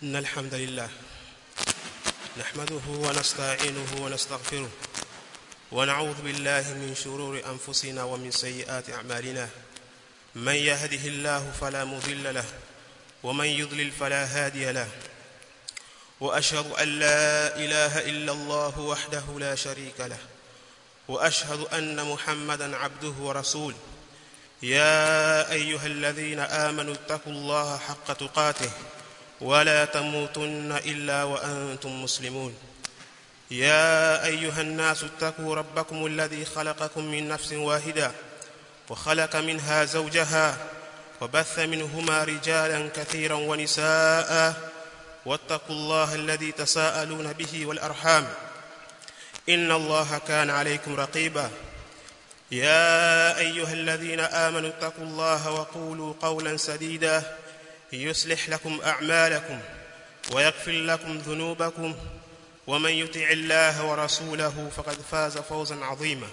إن الحمد لله نحمده ونستعينه ونستغفره ونعوذ بالله من شرور أنفسنا ومن سيئات أعمالنا من يهده الله فلا مضل له ومن يضلل فلا هادي له وأشهد أن لا إله إلا الله وحده لا شريك له وأشهد أن محمدا عبده ورسوله يا أيها الذين آمنوا اتقوا الله حق تقاته ولا تموتن إلا وأنتم مسلمون يا أيها الناس اتقوا ربكم الذي خلقكم من نفس واحدة وخلق منها زوجها وبث منهما رجالا كثيرا ونساء واتقوا الله الذي تساءلون به والأرحام إن الله كان عليكم رقيبا يا أيها الذين آمنوا اتقوا الله وقولوا قولا سديدا يصلح لكم أعمالكم ويغفر لكم ذنوبكم ومن يطع الله ورسوله فقد فاز فوزا عظيما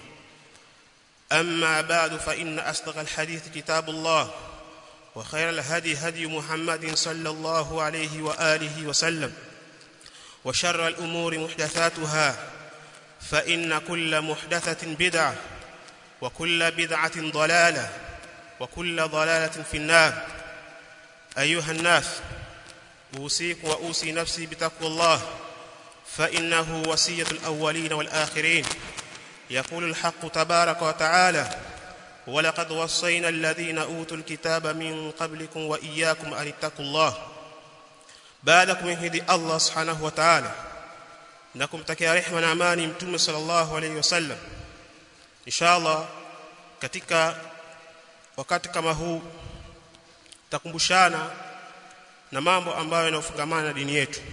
أما بعد فإن أصدق الحديث كتاب الله وخير الهدي هدي محمد صلى الله عليه وآله وسلم وشر الأمور محدثاتها فإن كل محدثة بدعة وكل بدعة ضلالة وكل ضلالة في النار أيها الناس أوصيكم وأوصي نفسي بتقوى الله فإنه وصية الأولين والآخرين يقول الحق تبارك وتعالى ولقد وصينا الذين أوتوا الكتاب من قبلكم وإياكم أن اتقوا الله بعدكم يهدي الله سبحانه وتعالى نكم تكيا رحمة نعماني متوم صلى الله عليه وسلم inshallah katika wakati kama huu takumbushana na mambo ambayo yanafungamana na dini yetu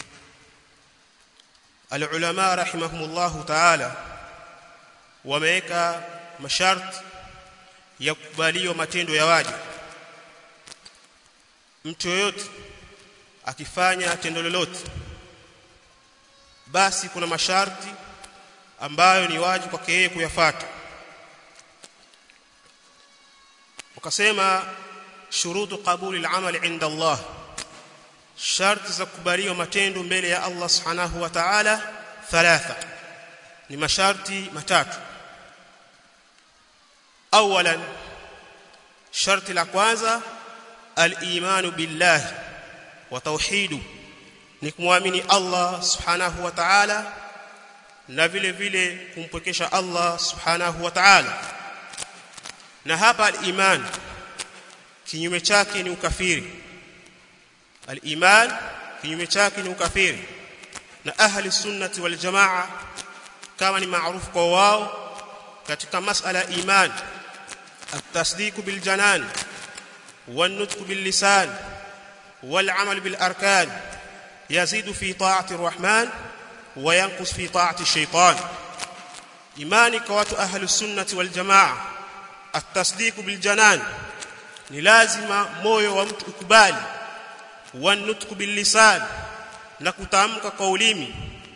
alulama rahimahumullahu ta'ala wameweka masharti ya kukubaliwa matendo ya waja mtu yoyote akifanya tendo lolote basi kuna masharti ambayo ni wajibu kwake yeye kuyafuata wakasema shurutu qabuli al-amal inda Allah sharti za kukubaliwa matendo mbele ya Allah subhanahu wa ta'ala thalatha ni masharti matatu awalan sharti la kwanza al-imanu billahi wa tauhidu ni kumwamini Allah subhanahu wa ta'ala na vile vile kumpwekesha Allah subhanahu wa ta'ala na hapa al-iman kinyume chake ni ukafiri al-iman kinyume chake ni ukafiri na ahli sunnati wal jamaa kama ni maarufu kwa wao katika masala iman التصديق بالجنان والنطق باللسان والعمل بالاركان يزيد في طاعه الرحمن وينقص في طاعه الشيطان imani kwa watu ahli sunnati wal jamaa at-tasdiq bil janan ni lazima moyo wa mtu ukubali wa nutq bil lisan na kutamka kwa ulimi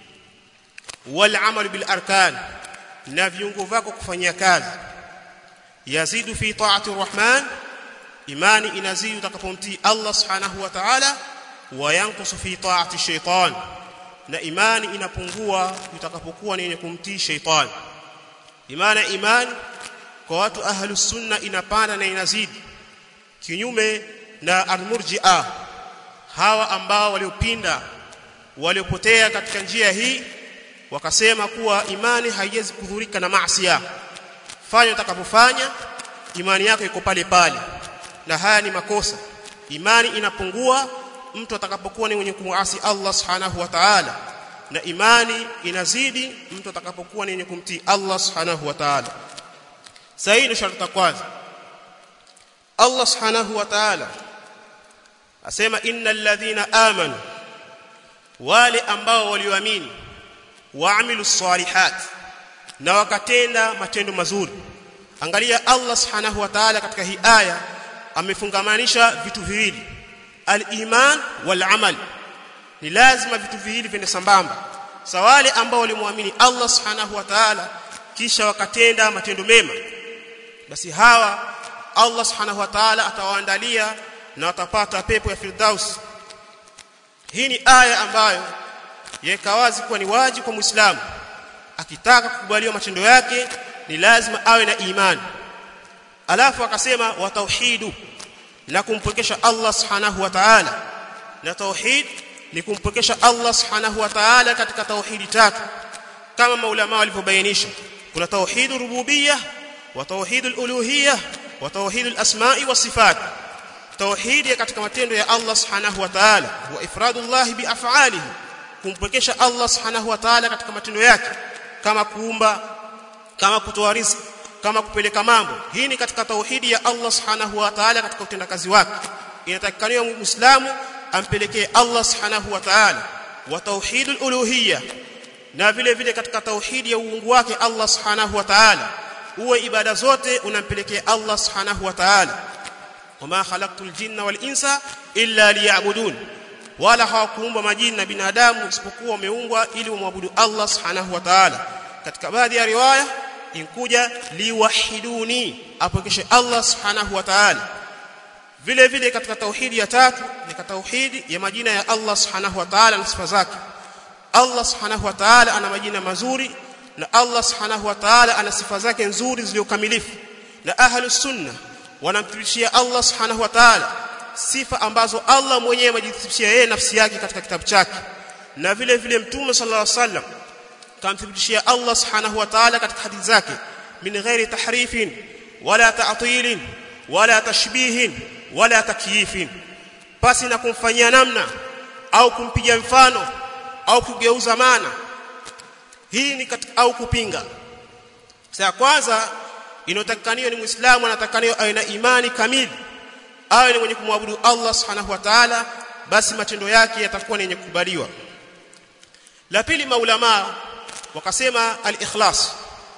wal amal bil arkan na viungo vyako kufanyia kazi yazidu fi ta'ati arrahman imani inazidi utakapomtii Allah subhanahu wa ta'ala wa yanqusu fi ta'ati shaytan na imani inapungua utakapokuwa ni yenye kumtii shaytan imani imani kwa watu ahlus sunna inapanda na inazidi kinyume na almurji'a hawa ambao waliopinda waliopotea katika njia hii wakasema kuwa imani haiwezi kudhurika na maasiya fanya utakapofanya imani yako iko pale pale na haya ni makosa imani inapungua mtu atakapokuwa ni mwenye kumwasi Allah subhanahu wa ta'ala na imani inazidi mtu atakapokuwa ni mwenye kumtii Allah subhanahu wa ta'ala sahihi ni sharti kwanza Allah subhanahu wa ta'ala asema innal ladhina amanu wale ambao walioamini waamilu salihat na wakatenda matendo mazuri angalia Allah subhanahu wa ta'ala katika hii aya amefungamanisha vitu viwili al-iman wal amal ni lazima vitu viwili viende sambamba sawale ambao walimwamini Allah subhanahu wa ta'ala kisha wakatenda matendo mema basi hawa Allah subhanahu wa ta'ala atawaandalia na watapata pepo ya firdaus hii ni aya ambayo yaweka wazi kuwa ni wajibu kwa muislamu akitaka kukubaliwa matendo yake ni lazima awe na imani alafu akasema wa tauhidu na kumpokesha Allah subhanahu wa ta'ala na tauhid ni kumpokesha Allah subhanahu wa ta'ala katika tauhidi tatu kama maulama walivyobainisha kuna tauhidur rububiyyah wa tauhidul uluhiyyah wa tauhidul asma'i was sifat tauhidi katika matendo ya Allah subhanahu wa ta'ala wa ifradullah bi af'alihi kumpokesha Allah subhanahu wa ta'ala katika matendo yake kama kuumba kama kutoa riziki kama kupeleka mambo hii ni katika tauhidi ya Allah subhanahu wa ta'ala katika utendakazi wake inatakikaniwa muislamu ampelekee Allah subhanahu wa ta'ala wa tauhidul uluhiyya na vile vile katika tauhidi ya uungu wake Allah subhanahu wa ta'ala uwe ibada zote unampelekea Allah subhanahu wa ta'ala wama khalaqtul jinna wal insa illa liya'budun wala hawakuumba majini na binadamu isipokuwa wameumbwa ili wamwabudu Allah subhanahu wa ta'ala katika baadhi ya riwaya inkuja liwahiduni apokeshe Allah subhanahu wa ta'ala vile vile katika tauhidi ya tatu ni katika tauhidi ya majina ya Allah subhanahu wa ta'ala na sifa zake Allah subhanahu wa ta'ala ana majina mazuri na Allah subhanahu wa ta'ala ana sifa zake nzuri zilizokamilifu na ahlus sunna wanamthibitishia Allah subhanahu wa ta'ala sifa ambazo Allah mwenyewe amejithibitishia yeye nafsi yake katika kitabu chake na vile vile mtume sallallahu alaihi wasallam kamthibitishia Allah subhanahu wa ta'ala katika hadithi zake min ghairi tahrifin wala ta'tilin wala tashbihin wala takyifin pasi na kumfanyia namna au kumpiga mfano au kugeuza maana hii ni katika, au kupinga sasa kwanza inotakaniwa ni muislamu anatakaniwa awe na imani kamili awe ni mwenye kumwabudu Allah subhanahu wa ta'ala basi matendo yake yatakuwa ni yenye kukubaliwa la pili maulama wakasema al-ikhlas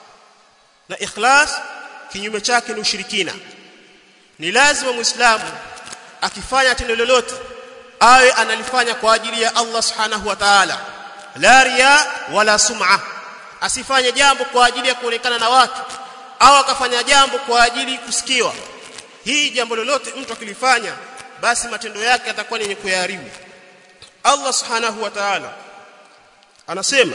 na ikhlas kinyume chake ni ushirikina ni lazima muislamu akifanya tendo lolote awe analifanya kwa ajili ya Allah subhanahu wa ta'ala la riya wala sum'a asifanye jambo kwa ajili ya kuonekana na watu au akafanya jambo kwa ajili kusikiwa hii jambo lolote mtu akilifanya basi matendo yake yatakuwa yenye kuyaharibu Allah subhanahu wa ta'ala anasema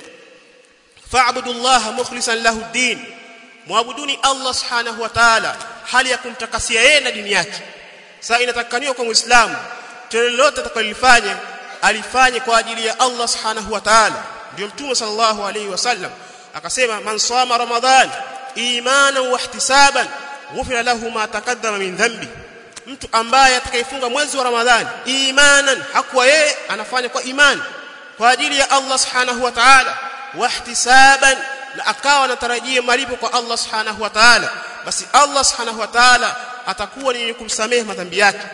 fa'budullaha mukhlishan lahu din muabuduni Allah subhanahu wa ta'ala hali ya kumtakasia yeye na dini yake sasa inatakaniwa kwa muislamu tendo lolote atakalofanya alifanye kwa ajili ya Allah subhanahu wa ta'ala ndio mtume sallallahu alaihi wasallam akasema man sama ramadhan imanan wa ihtisaban ghufira lahu ma taqaddama min dhanbi mtu ambaye atakayefunga mwezi wa ramadhani imanan hakuwa yeye anafanya kwa imani kwa ajili ya Allah subhanahu wa ta'ala wa ihtisaban na akawa anatarajia malipo kwa Allah subhanahu wa ta'ala basi Allah subhanahu wa ta'ala atakuwa ni kumsamehe madhambi yake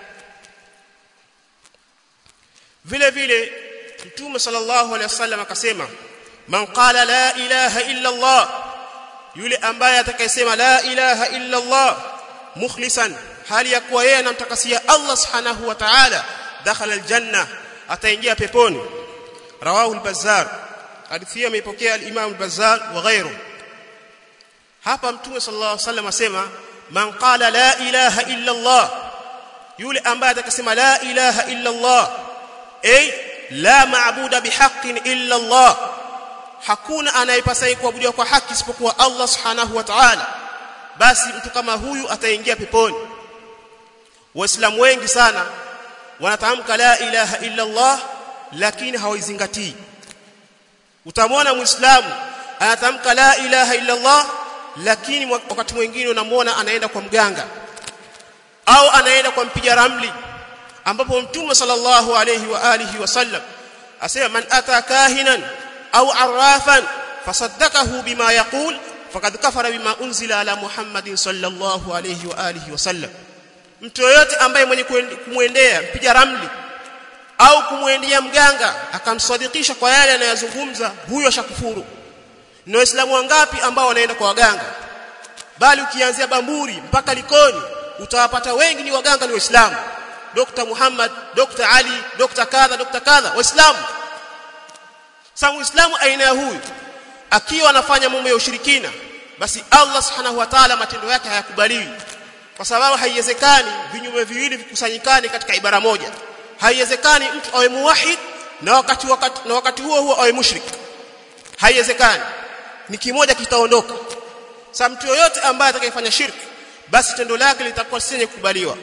vile vile mtume sallallahu alaihi wasallam akasema man qala la ilaha illa Allah yule ambaye atakayesema la ilaha illa Allah mukhlisan hali ya kuwa yeye anamtakasia Allah subhanahu wa ta'ala dakhala aljanna ataingia peponi rawahu al-bazzar hadithi hiyo imeipokea al-imam al-bazzar wa ghayru hapa mtume sallallahu alaihi wasallam asema man qala la ilaha illa Allah yule ambaye atakasema la ilaha illa Allah ay la maabuda bihaqqin illa Allah hakuna anayepasai kuabudiwa kwa haki isipokuwa Allah subhanahu wa ta'ala basi mtu kama huyu ataingia peponi waislamu wengi sana wanatamka la ilaha illa Allah lakini hawaizingatii utamwona muislamu anatamka la ilaha illa Allah lakini wakati mwingine unamwona anaenda kwa mganga au anaenda kwa mpiga ramli ambapo mtume sallallahu alayhi wa alihi wasallam asema man ata kahinan au arrafan fasaddaqahu bima yaqul faqad kafara bima unzila ala muhammadin sallallahu alayhi wa alihi wasallam mtu yoyote ambaye mwenye kumwendea mpiga ramli au kumwendea mganga akamsadikisha kwa yale anayozungumza huyo ashakufuru ni waislamu wangapi ambao wanaenda kwa waganga bali ukianzia bamburi mpaka likoni utawapata wengi ni waganga ni waislamu Dr. Muhammad Dr. Ali Dr. kadha Dr. kadha waislamu sasa muislamu aina ya huyu akiwa anafanya mambo ya ushirikina basi Allah subhanahu wa ta'ala matendo yake hayakubaliwi kwa sababu haiwezekani vinyume viwili vikusanyikane katika ibara moja haiwezekani mtu awe muwahid na wakati, wakati na wakati huo huo awe mushrik haiwezekani ni kimoja kitaondoka sasa mtu yoyote ambaye atakayefanya shirki basi tendo lake litakuwa si kukubaliwa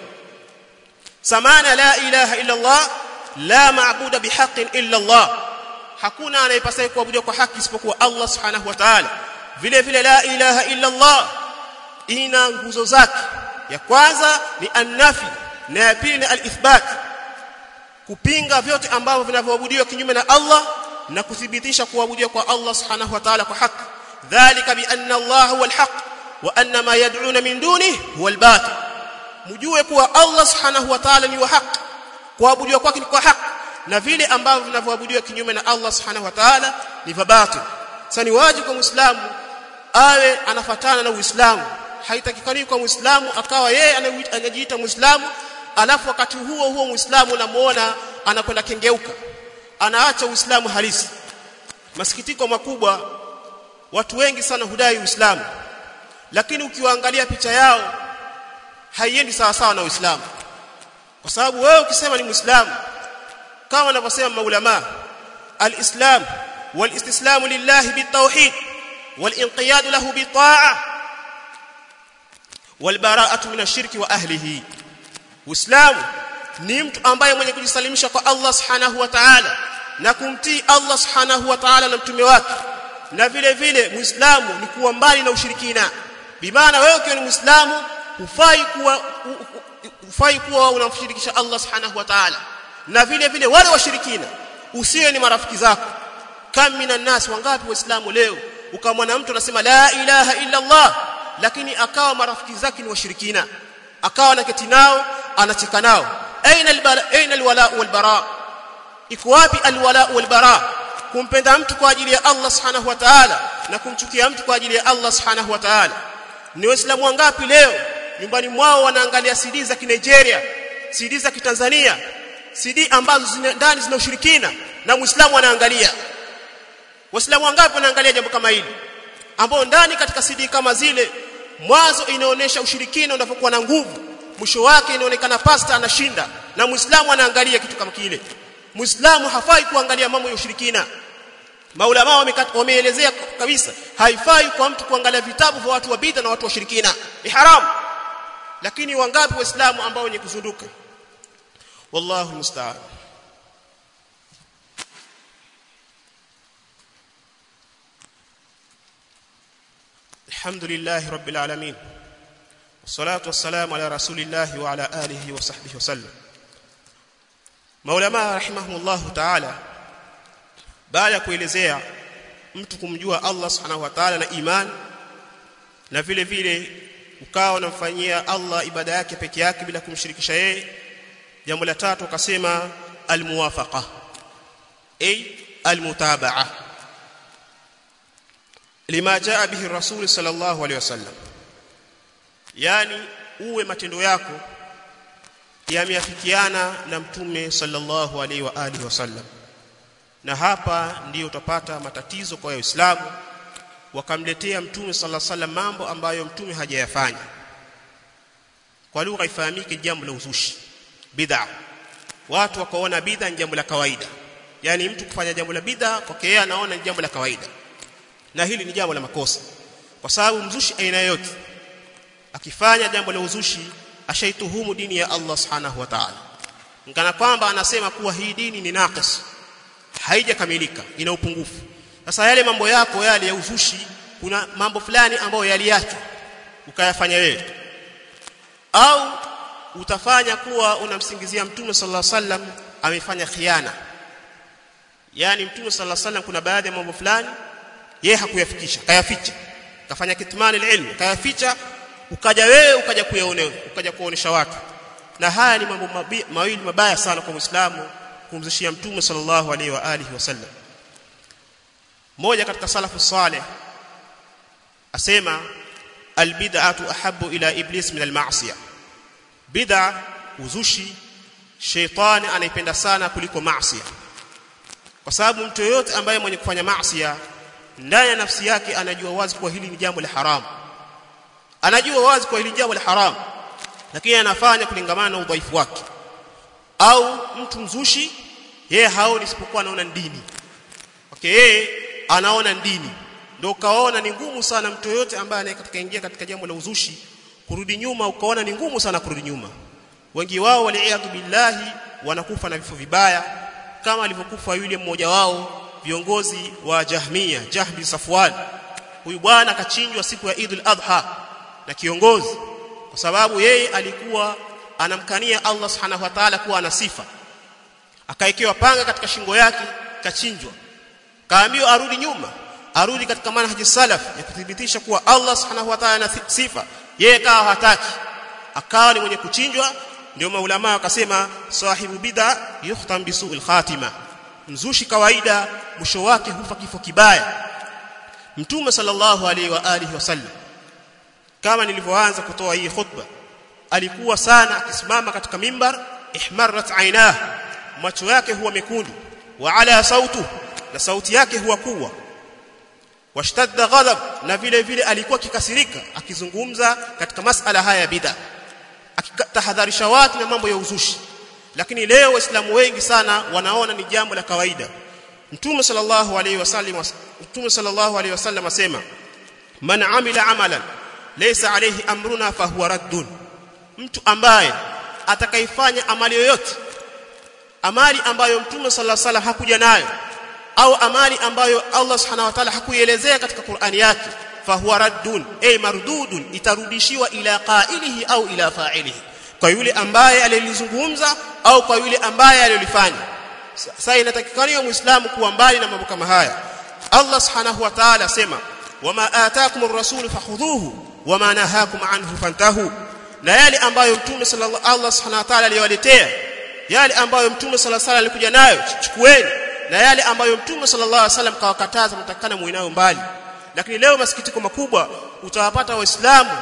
samana la ilaha illa Allah la maabuda bihaqqin illa Allah hakuna anayepaswa kuabudiwa kwa haki isipokuwa Allah subhanahu wa ta'ala vile vile la ilaha illa Allah ina nguzo zake ya kwanza ni annafi na ya pili ni alithbat kupinga vyote ambavyo vinavyoabudiwa kinyume na Allah na kuthibitisha kuabudiwa kwa Allah subhanahu wa ta'ala kwa haki dhalika bi anna Allah huwa alhaq wa anna ma yad'una min dunihi huwa albatil mjue kuwa Allah subhanahu wa ta'ala ni wa haki kuabudiwa kwake ni kwa haki na vile ambavyo vinavyoabudiwa kinyume na Allah subhanahu wa ta'ala ni vabatil sasa ni wajibu kwa muislamu awe anafatana na uislamu haitakikani kwa muislamu akawa yeye anajiita muislamu alafu wakati huo huo muislamu unamuona anakwenda kengeuka anaacha uislamu halisi masikitiko makubwa watu wengi sana hudai uislamu lakini ukiwaangalia picha yao haiendi sawa sawa na uislamu kwa sababu wewe ukisema ni muislamu kama wanavyosema maulama alislam walistislamu lillahi bitawhid walinqiyad lahu bitaa walbara'atu min ashirki wa ahlihi uislamu ni mtu ambaye mwenye kujisalimisha kwa Allah subhanahu wa ta'ala na kumtii Allah subhanahu wa ta'ala na mtume wake na vile vile muislamu ni kuwa mbali na ushirikina bimaana wewe ukiwa ni muislamu hufai kuwa hufai kuwa unamshirikisha Allah subhanahu wa ta'ala na vile vile wale washirikina usiwe ni marafiki zako kam minan nas wangapi waislamu leo ukamwona mtu anasema la ilaha illa Allah lakini akawa marafiki zake ni washirikina akawa anaketi nao anacheka nao aina albala aina alwala walbara iko wapi alwala walbara kumpenda mtu kwa ajili ya Allah subhanahu wa ta'ala na kumchukia mtu kwa ajili ya Allah subhanahu wa ta'ala ni waislamu wangapi leo nyumbani mwao wanaangalia CD za Nigeria CD za Kitanzania CD ambazo zina, ndani zina ushirikina na muislamu anaangalia waislamu wangapi wanaangalia jambo kama hili ambao ndani katika CD kama zile mwanzo inaonesha ushirikina unapokuwa na nguvu mwisho wake inaonekana pasta anashinda na muislamu anaangalia kitu kama kile muislamu hafai kuangalia mambo ya ushirikina maulama wameelezea kabisa haifai kwa mtu kuangalia vitabu vya watu wa bid'a na watu wa shirikina ni haramu lakini wangapi waislamu ambao wenye kuzunduka wallahu musta'an الحمد لله رب العالمين والصلاه والسلام على رسول الله وعلى اله وصحبه وسلم maulama rahimahumullah ta'ala baada ya kuelezea mtu kumjua Allah subhanahu wa ta'ala na iman na vile vile ukawa unamfanyia Allah ibada yake peke yake bila kumshirikisha yeye jambo la tatu akasema almuwafaqa ay almutaba'a lima jaa bihi rasul sallallahu alaihi wasallam yani uwe matendo yako yameafikiana na mtume sallallahu alaihi wa alihi wasallam na hapa ndiyo utapata matatizo kwa waislamu wakamletea mtume sallallahu alaihi wasallam mambo ambayo mtume hajayafanya kwa lugha ifahamike jambo la uzushi bid'a watu wakaona bid'a ni jambo la kawaida yani mtu kufanya jambo la bid'a kwake yeye anaona ni jambo la kawaida na hili ni jambo la makosa kwa sababu mzushi aina yote akifanya jambo la uzushi ashaituhumu dini ya Allah subhanahu wa ta'ala ngana kwamba anasema kuwa hii dini ni naqis haijakamilika ina upungufu sasa yale mambo yako yale ya uzushi kuna mambo fulani ambayo yaliachwa ukayafanya wewe au utafanya kuwa unamsingizia mtume sallallahu alaihi wasallam amefanya khiana yani mtume sallallahu alaihi wasallam kuna baadhi ya mambo fulani yeye hakuyafikisha kayaficha kafanya kitmani ilmu kayaficha ukaja wewe ukaja kuyaone ukaja kuonesha watu na haya ni mambo mawili mabaya sana kwa Muislamu kumzishia mtume sallallahu alaihi wa alihi wasallam moja katika salafu saleh asema albid'atu ahabbu ila iblis min alma'siyah bid'a uzushi sheitani anaipenda sana kuliko maasiya kwa sababu mtu yoyote ambaye mwenye kufanya maasiya ndani ya nafsi yake anajua wazi kuwa hili ni jambo la haramu anajua wazi kuwa hili jambo la haramu lakini anafanya kulingamana na udhaifu wake au mtu mzushi yeye haoni isipokuwa anaona dini okay yeye anaona dini ndio ukaona ni ngumu sana mtu yote ambaye anayekatika ingia katika jambo la uzushi kurudi nyuma ukaona ni ngumu sana kurudi nyuma wengi wao waliaadhu billahi wanakufa na vifo vibaya kama alivyokufa yule mmoja wao viongozi wa Jahmia Jahbi Safwan huyu bwana akachinjwa siku ya Eid al-Adha na kiongozi kwa sababu yeye alikuwa anamkania Allah Subhanahu wa Ta'ala kuwa ana sifa akaekewa panga katika shingo yake kachinjwa kaambiwa arudi nyuma arudi katika manhaji salaf ya kuthibitisha kuwa Allah Subhanahu wa Ta'ala ana sifa yeye kawa hataki akawa ni mwenye kuchinjwa ndio maulama wakasema sahibu bid'a yuhtam bisu'il khatima mzushi kawaida mwisho wake hufa kifo kibaya mtume sallallahu alaihi wa alihi wasallam kama nilivyoanza kutoa hii khutba alikuwa sana akisimama katika mimbar ihmarat ainah macho yake huwa mekundu wa ala sautu na sauti yake huwa kubwa washtadda ghadab na vile vile alikuwa kikasirika akizungumza katika masala haya bid'a akitahadharisha watu na mambo ya uzushi lakini leo waislamu wengi sana wanaona ni jambo la kawaida mtume sallallahu alaihi wasallam mtume sallallahu alaihi wasallam asema man amila amalan laysa alayhi amruna fahuwa raddun mtu ambaye atakaifanya amali yoyote amali ambayo mtume sallallahu alaihi wasallam hakuja nayo au amali ambayo Allah subhanahu wa ta'ala hakuielezea katika Qur'ani yake fahuwa raddun ay mardudun itarudishiwa ila qailihi au ila fa'ilihi kwa yule ambaye alilizungumza au kwa yule ambaye alilifanya sasa inatakikana muislamu kuwa mbali na mambo kama haya Allah subhanahu wa ta'ala sema wama ataakumur rasul fakhudhuhu wama nahakum anhu fantahu na yale ambayo mtume sallallahu Allah subhanahu wa ta'ala aliwaletea yale ambayo mtume sallallahu alaihi wasallam alikuja nayo chukueni na yale ambayo mtume sallallahu alaihi wasallam kawakataza mtakana muinayo mbali lakini leo masikitiko makubwa utawapata waislamu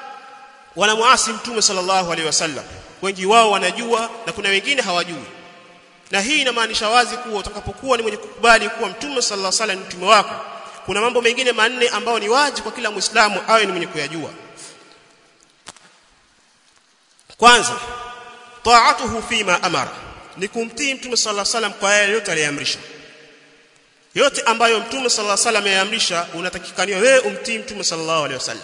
wanamuasi mtume sallallahu alaihi wasallam wengi wao wanajua na kuna wengine hawajui na hii inamaanisha wazi kuwa utakapokuwa ni mwenye kukubali kuwa mtume sallallahu alaihi wasallam ni mtume wako kuna mambo mengine manne ambayo ni wajibu kwa kila muislamu awe ni mwenye kuyajua kwanza taatuhu fima amara ni kumtii mtume sallallahu alaihi wasallam kwa yale yote aliyoamrisha yote ambayo mtume sallallahu alaihi wasallam yaamrisha unatakikaniwa wewe umtii mtume sallallahu alaihi wasallam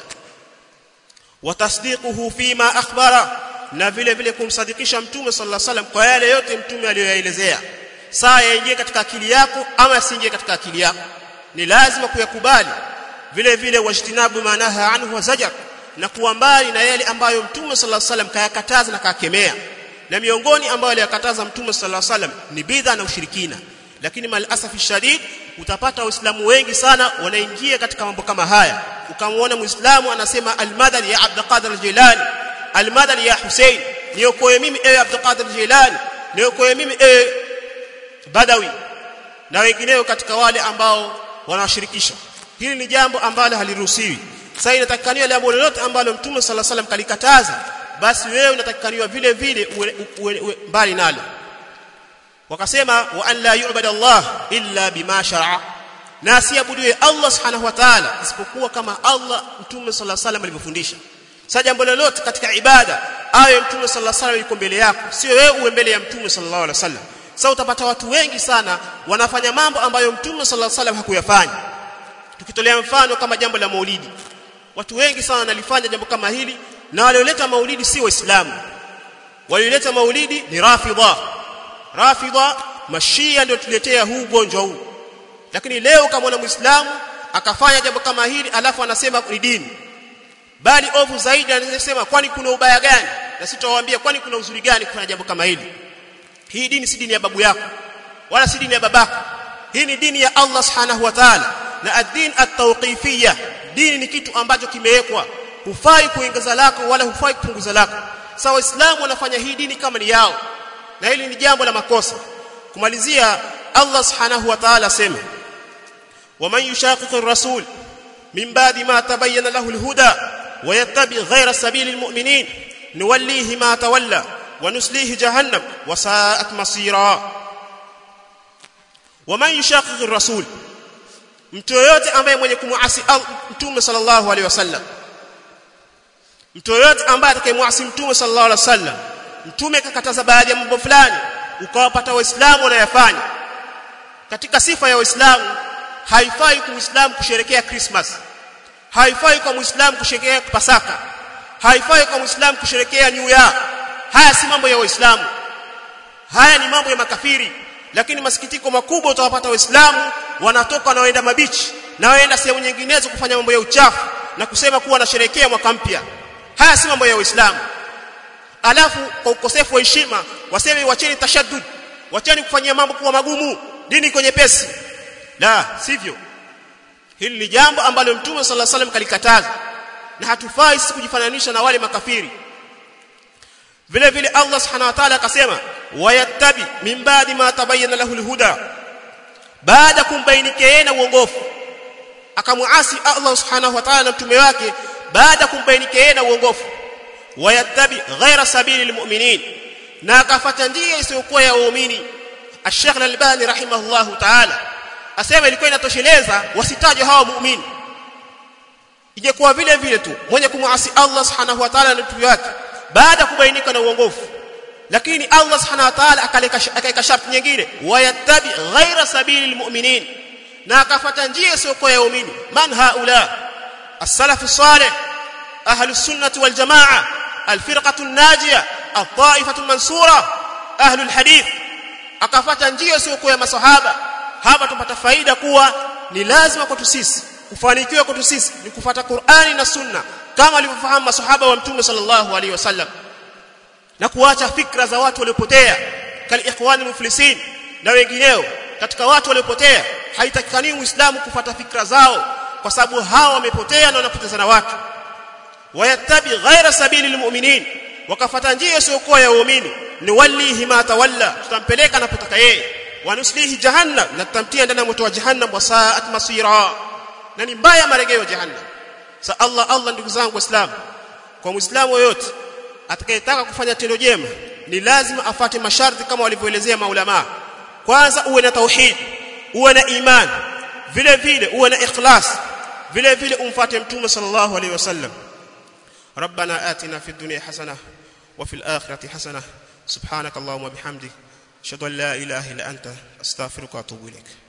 wa tasdiquhu fima akhbara na vile vile kumsadikisha mtume sallallahu alaihi wasallam kwa yale yote mtume aliyoyaelezea saa yaingie katika akili yako ama asiingie katika akili yako ni lazima kuyakubali vile vile wajtinabu manaha anhu wa zajar na kuwa mbali na yale ambayo mtume sallallahu alaihi wasallam kayakataza na kakemea na miongoni ambayo aliyakataza mtume sallallahu alaihi wasallam ni bidha na ushirikina lakini mal asafi shadid utapata waislamu wengi sana wanaingia katika mambo kama haya ukamwona muislamu anasema almadani ya abdul qadir jilani almadani ya hussein niokoe mimi ewe abdul qadir jilani niokoe mimi ewe badawi na wengineo katika wale ambao wanawashirikisha hili ni jambo ambalo haliruhusiwi sasa inatakikaniwa jambo lolote ambalo mtume sallallahu alaihi wasallam kalikataza basi wewe unatakikaniwa vile vile mbali nalo wakasema wa an la yu'badu Allah illa bima shar'a na asiabudiwe Allah subhanahu wa ta'ala isipokuwa kama Allah mtume sallallahu alaihi wasallam alivyofundisha sasa jambo lolote katika ibada awe mtume sallallahu alaihi wasallam yuko mbele yako sio wewe uwe mbele ya mtume sallallahu alaihi wasallam sasa utapata watu wengi sana wanafanya mambo ambayo mtume sallallahu alaihi wasallam hakuyafanya tukitolea mfano kama jambo la maulidi watu wengi sana wanalifanya jambo kama hili na walioleta maulidi si waislamu walioleta maulidi ni rafidha rafidha mashia ndio tuletea huu ugonjwa huu lakini leo kama una muislamu akafanya jambo kama hili alafu anasema ni dini bali ovu zaidi anasema kwani kuna ubaya gani na sitawaambia kwani kuna uzuri gani kufanya jambo kama hili hii dini si dini ya babu yako wala si dini ya babako hii ni dini ya Allah subhanahu wa ta'ala na ad-din at-tawqifiyya dini ni kitu ambacho kimewekwa hufai kuongeza lako wala hufai kupunguza lako sawa waislamu wanafanya hii dini kama ni yao na hili ni jambo la makosa kumalizia Allah subhanahu wa ta'ala sema waman yushaqiqir rasul min ba'di ma tabayyana lahu al-huda wa yattabi ghayra sabili al-mu'minin nuwallihi ma tawalla wa nuslihi jahannam wa sa'at masira waman yushaqiqir rasul mtu yoyote ambaye mwenye kumuasi mtume sallallahu alaihi wasallam mtu yoyote ambaye atakayemwasi mtume sallallahu alaihi wasallam mtume kakataza baadhi ya mambo fulani ukawapata waislamu wanayafanya katika sifa ya waislamu haifai kwa muislamu kusherekea christmas haifai kwa muislamu kusherekea pasaka haifai kwa muislamu kusherekea new year haya si mambo ya waislamu haya ni mambo ya makafiri lakini masikitiko makubwa utawapata waislamu wanatoka na waenda mabichi na waenda sehemu nyinginezo kufanya mambo ya uchafu na kusema kuwa wanasherehekea mwaka mpya haya si mambo ya waislamu alafu kwa ukosefu wa heshima waseme wacheni tashaddud wacheni kufanyia mambo kuwa magumu dini iko nyepesi la sivyo hili ni jambo ambalo mtume sallallahu alaihi wasallam kalikataza na hatufai sisi kujifananisha na wale makafiri vile vile Allah subhanahu wa ta'ala akasema wayattabi min ba'di ma tabayyana lahu alhuda baada kumbainikia na uongofu akamuasi Allah subhanahu wa ta'ala na mtume wake baada kumbainikia na uongofu wayattabi ghaira sabili almu'minin na akafuata njia isiyokuwa ya waumini Sheikh Al-Albani rahimahullahu ta'ala asema ilikuwa inatosheleza wasitajwe hawa muumini ingekuwa vile vile tu mwenye kumuasi Allah subhanahu wa ta'ala na mtume wake baada kubainika na uongofu lakini Allah subhanahu wa ta'ala akaweka sharti nyingine wayattabi ghaira sabili almu'minin na akafuata njia isiyokuwa ya waumini man haula as-salaf as-salih ahli sunnah wal jamaa al-firqatu an-najiyah at-ta'ifatu al-mansura ahli al-hadith akafuata njia isiyokuwa ya masahaba hapa tupata faida kuwa ni lazima kwetu sisi kufanikiwa kwetu sisi ni kufuata Qur'ani na Sunna kama walivyofahamu masahaba wa Mtume sallallahu alaihi wasallam na kuacha fikra za watu waliopotea kal ikhwani muflisin na wengineo katika watu waliopotea haitakikani muislamu kufuata fikra zao kwa sababu hao wamepotea na wanapotezana watu wayattabi ghaira sabili almu'minin wakafuata njia isiyokuwa ya waumini ni walihi ma tawalla tutampeleka anapotaka yeye wanuslihi jahannam na tutamtia ndani ya moto wa jahannam wa sa'at masira na ni mbaya marejeo jahannam sa Allah Allah ndugu zangu waislamu kwa muislamu yoyote atakayetaka kufanya tendo jema ni lazima afate masharti kama walivyoelezea maulama kwanza uwe na tauhid uwe na iman vile vile uwe na ikhlas vile vile umfuate mtume sallallahu alaihi wasallam ربنا آتنا في الدنيا حسنة وفي الآخرة حسنة سبحانك اللهم وبحمدك أشهد أن لا إله إلا أنت أستغفرك وأتوب إليك